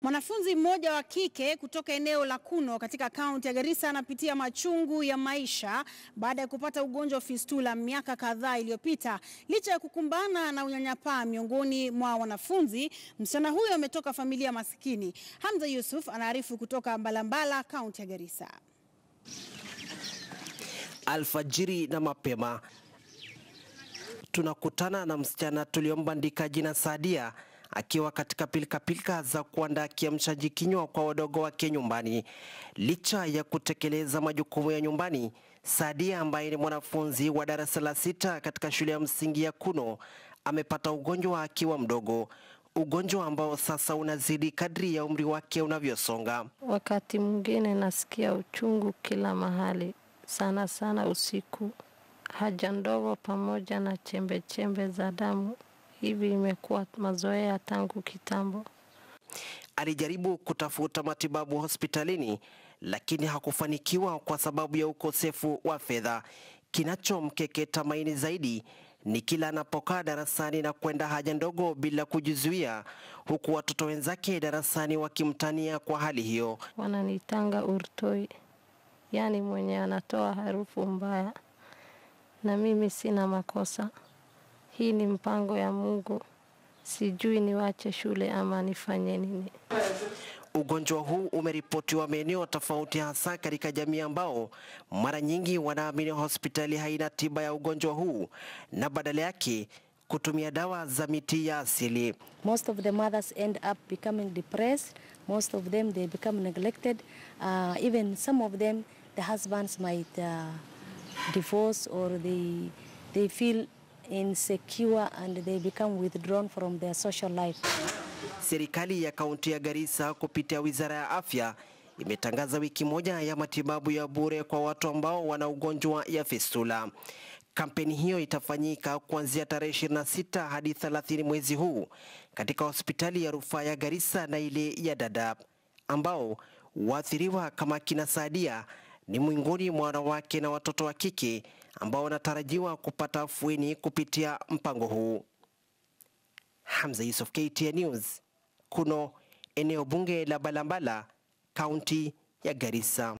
Mwanafunzi mmoja wa kike kutoka eneo la Kuno katika kaunti ya Garissa anapitia machungu ya maisha baada ya kupata ugonjwa wa fistula miaka kadhaa iliyopita. Licha ya kukumbana na unyanyapaa miongoni mwa wanafunzi, msichana huyo ametoka familia maskini. Hamza Yusuf anaarifu kutoka Mbalambala, kaunti ya Garissa. Alfajiri na mapema tunakutana na msichana tuliombandika jina Sadia akiwa katika pilikapilika za kuandaa kiamshaji kinywa kwa wadogo wake nyumbani. Licha ya kutekeleza majukumu ya nyumbani, Sadia ambaye ni mwanafunzi wa darasa la sita katika shule ya msingi ya Kuno amepata ugonjwa akiwa mdogo, ugonjwa ambao sasa unazidi kadri ya umri wake unavyosonga. Wakati mwingine nasikia uchungu kila mahali, sana sana usiku, haja ndogo pamoja na chembe chembe za damu. Hivi imekuwa mazoea tangu kitambo. Alijaribu kutafuta matibabu hospitalini lakini hakufanikiwa kwa sababu ya ukosefu wa fedha. Kinachomkeketa maini zaidi ni kila anapokaa darasani na kwenda haja ndogo bila kujizuia, huku watoto wenzake darasani wakimtania kwa hali hiyo. Wananitanga urtoi, yaani mwenye anatoa harufu mbaya, na mimi sina makosa. Hii ni mpango ya Mungu. Sijui niwache shule ama nifanye nini. Ugonjwa huu umeripotiwa maeneo tofauti, hasa katika jamii ambao mara nyingi wanaamini hospitali haina tiba ya ugonjwa huu na badala yake kutumia dawa za miti ya asili. Most of the mothers end up becoming depressed. Most of them they become neglected. Uh, even some of them the husbands might uh, divorce or they they feel insecure and they become withdrawn from their social life. Serikali ya kaunti ya Garissa kupitia wizara ya afya imetangaza wiki moja ya matibabu ya bure kwa watu ambao wana ugonjwa ya fistula. Kampeni hiyo itafanyika kuanzia tarehe 26 hadi 30 mwezi huu katika hospitali ya rufaa ya Garissa na ile ya Dadaab, ambao waathiriwa kama kina Sadia ni miongoni mwa wanawake na watoto wa kike ambao wanatarajiwa kupata afueni kupitia mpango huu. Hamza Yusuf, KTN News, Kuno, eneo bunge la Balambala, kaunti ya Garissa.